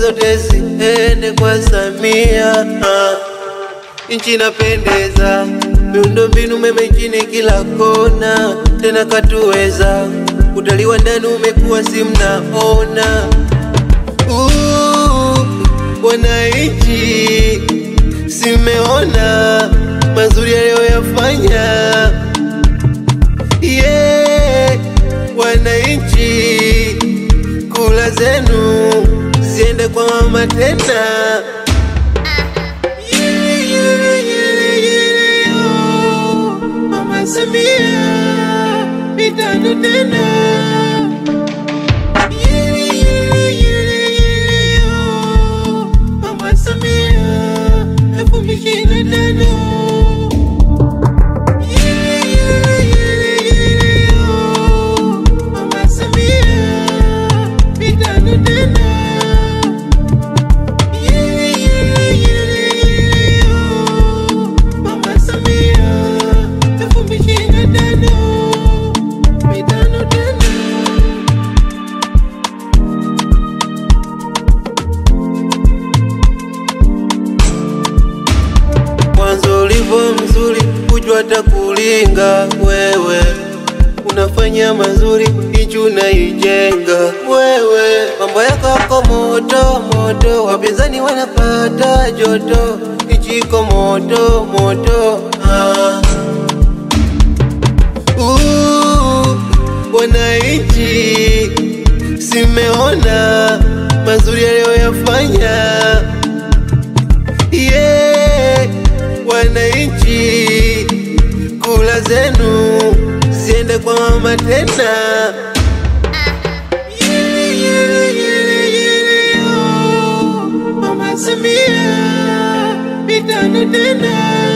zote ziende kwa Samia. Ah, Nchi inapendeza, miundombinu mema nchini kila kona, tena katuweza. Utalii wa ndani umekuwa si mnaona. Uh, Wananchi simeona mazuri aliyoyafanya. Yeah, wananchi kula zenu ziende kwa mama tena. Yele, yele, yele, yele, yo. Mama Samia mitano tena. Yele, yele, yele, yele, yo. Mama Samia elfu mbili ishirini na tano. Yele, yele, yele, yele, yo. Mama Samia mitano tena. Yele, yele, yele, yele, yo. Mama Samia elfu mbili ishirini na tano. Mitano tena. Mwanzo ulivyo mzuri, kujua hata kulinga wewe, unafanya mazuri, nchi unaijenga wewe. Mambo yako yako moto moto, wapinzani wanapata joto, nchi iko moto moto. Ah. Uh, wananchi simeona mazuri aliyoyafanya yeah, wananchi kula zenu ziende kwa mama tena. Yele, yele, yele, yele, yo. Mama Samia mitano tena.